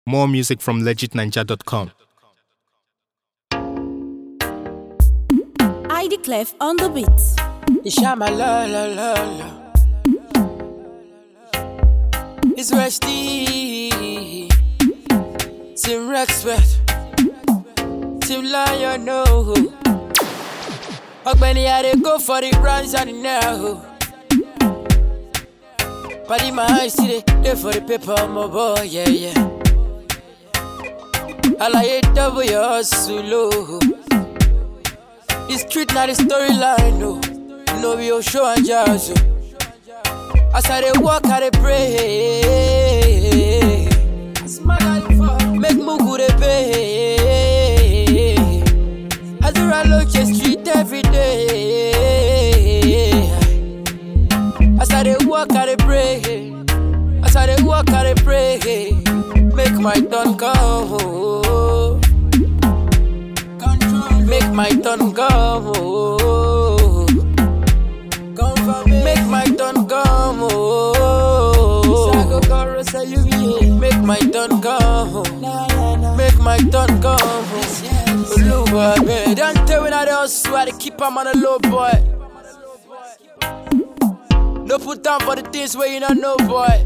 More music from legitninja.com. ID Clef on the beat. Ishama la la la la. It's Rusty. Tim Rexworth. Tim Lion, no. Ogbeni, I dey go for the runs and the now. Paddy my eyes see they dey for the paper, my boy, yeah, yeah. Alaye double your hustle, oh. The street now the storyline, no. No be your show and jazz. oh. As I dey walk, I dey pray. Make Mungu dey pay. As I run look the street every day. As I dey walk, I dey pray. As I dey walk, I dey pray. Make my turn come. Make my turn come. Make my turn come. Make my turn come. Make my turn come. Oluwa, babe. Don't tell me that I swear to keep am on a low boy. No put down for the things where you don't know, boy.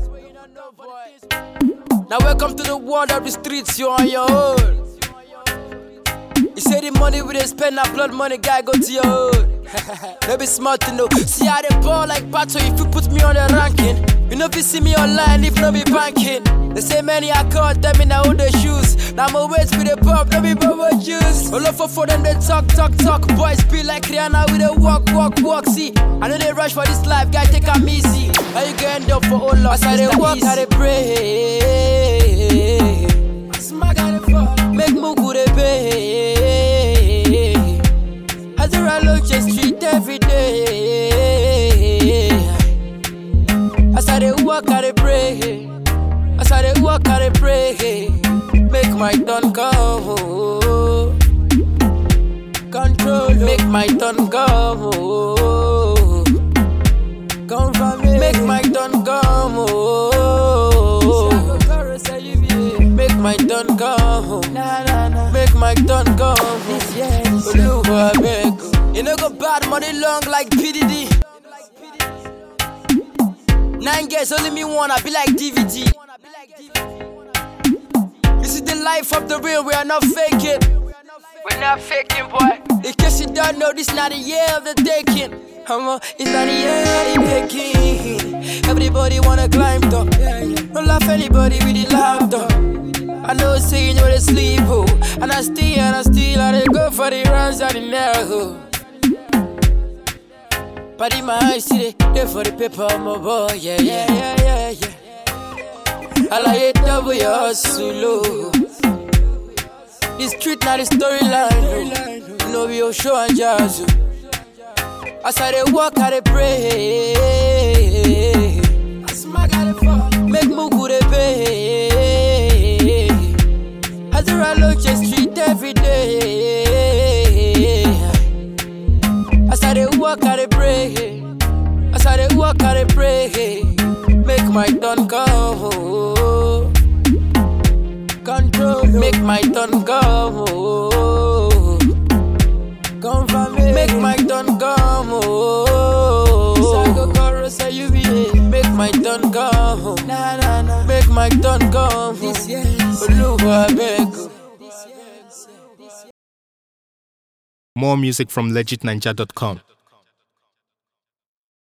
Now welcome to the world of the streets, you on your own. You say the money we dey spend, na blood money, guy go to your own. no be smart to know. See how they ball like battle if you put me on the ranking. You know if you see me online if no be banking. They say many I call them in I own the shoes. Now my waist with the pop, no be bubble juice. All over for them they talk, talk, talk. Boys be like Rihanna with the walk, walk, walk. See, I know they rush for this life, guy take 'em easy. How you gonna end up for all loss? As I they walk, I they pray. Make Mungu dey pay. As I look the street every day. As I dey walk, I dey pray. As I dey walk, I dey pray. Make my turn come. Control. Make my turn come. Come from me. Make my turn come. Make my turn come. Make my turn come. Oluwa, beg. You know go bad money long like PDD. Nine girls only me one, I be like DVD. This is the life of the real, we are not faking. We're not faking, boy. In case you don't know, this not the year of the taking. Come on, it's not the year of the taking. Everybody wanna climb top. Don't laugh anybody with the laughter. I know saying you they sleep, oh. And I still, and I still, I dey go for the runs and the now. Paddy my eyes see they, they for the paper, my boy, yeah, yeah, yeah, yeah, yeah. Alaye double your hustle, oh. The street now the storyline, oh. No be your show and jazz, oh. As I dey walk, I dey pray. Make Mungu dey pay. As I look the street every day. As I dey walk, I dey pray. As I dey walk, I dey pray. Make my turn come. Control. Make my turn come. Come from me. Make my turn come. Make my turn come. Make my turn come. Oluwa, beg. More music from legitninja.com.